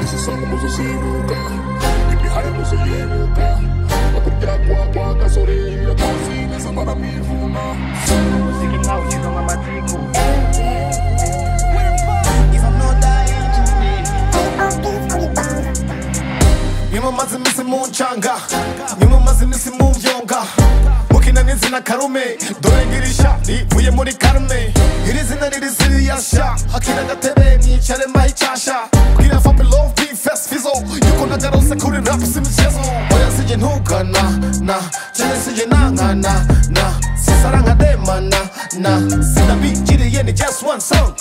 si somos así nunca Y viajaremos en época A porque agua, agua, gasolina Cocina, esa para mí fuma Sticking out, you know I'm a tickle. yamamazimisi mu ncanga yamamazimisi mu byonga mukina n'izina karume dore ngirisha rivuye muri karume iri zina riri siriyasha hakira agatebe nicare mbaho icyasha bwira fabi love be fes fizo yuko nagarose kuri rap si imicezo oya sijye ntugana na cyane sijye nankana na sisarankademana na sinabigiriye ni just one song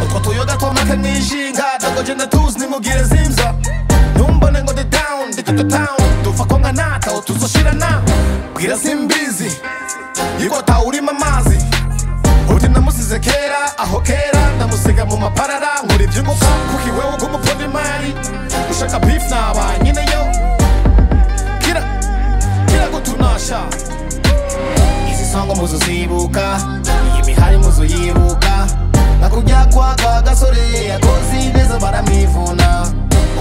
uko tuyoga twamaka nijinga dagoje na tuzi nimugire zimza ntumbone ngo ndi down ndi tutu town dufa ko nka nata utuzoshirana bwira simbizi yuko tawurimo amazi uti namusize kera aho kera ndamusiga mu maparara nkura ibyunguka kuki wewe nk'umufundi imari ushaka beef naba nyeneyo kira kira gutunasha izi songo muzuzibuka iyi mihari muzuyibuka nakujya kwaka gasore yakoze neza baramwivuna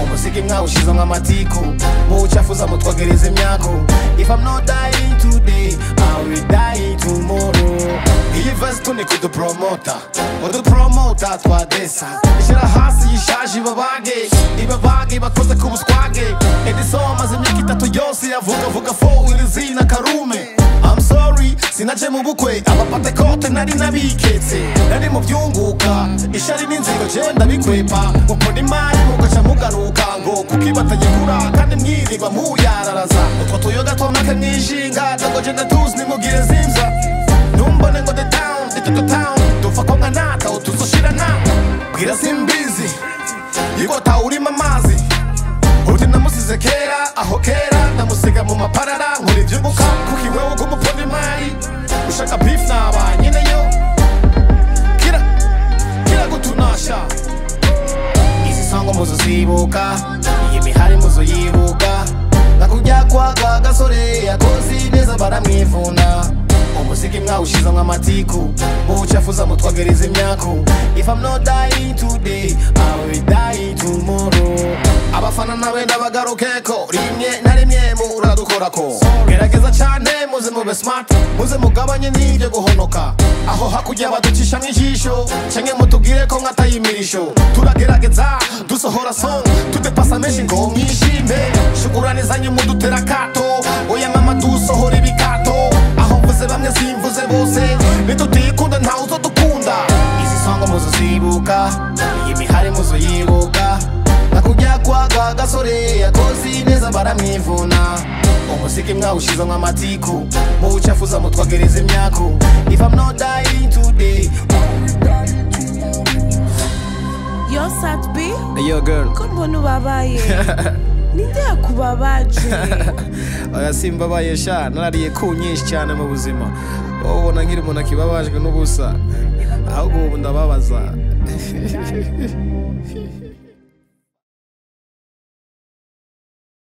umusiki mwawushize nk'amatiku muwucafuza mutwogereza imyako if i'm not dying today i will die tomorrow iyi vasi tuni kudupromota udupromota twadesa ishyira hasi yishaje ibabage ibabage bakoze ku buswage edison amaze imyaka itatu yose yavugavuga fo iri zina karume I'm sorry sinaje mu bukwe abapata kote nari nabiketse nari mu byunguka ishari n'inzigo jewe ndabikwepa mukora imari mugaca mugaruka ngo kuko ibatagikura kandi mwirirwa muyararaza utwo tuyoga twamake mwijinga ndagoje ndatuzi nimugire zimza ntumbone ngo the town itutu town dupfa ko nka nata utuzoshirana bwira simbizi yuko tawurimo amazi uti namusize kera aho kera ndamusiga mu maparara nkora ibyunguka kuki wewe nk'umufundi imari ushaka beef naba nyeneyo kira kira gutunasha izi songo muzuzibuka iyi mihari muzuyibuka nakujya kwaga gasore yakoze neza baramwivuna umusiki mwawushize nk'amatiku muwucafuza mutwogereza imyako if i'm not dying today i will die tomorrow abafana nabenda bagarukeko rimwe na rimwe muradukorako gerageza cyane muze mube smart muze mugabanye n'ibyo guhonoka aho hakurya baducisha nk'ijisho cyangwa mutubwire ko nkatayimirisho turagerageza dusohora song tudepasa menshi ngo mwishime shukurane zanyu mudutera kato oya mama dusohora ibikato aho mvuze bamwe simvuze bose nitutiyikunda ntawe uzodukunda izi songo muzuzibuka iyi mihari muzuyibuka nakujya kwaga gasore yakoze neza baramwivuna umusiki mwawushize nk'amatiku muwucafuza mutwogereza imyako if i'm not dying today yo satbi Yo girl, ko mbona ubabaye ninde yakubabaje oya simbabaye sha narariye ku nyinshi cyane mu buzima wowe ubona nkiri umuntu akibabajwe n'ubusa ahubwo ubu ndababaza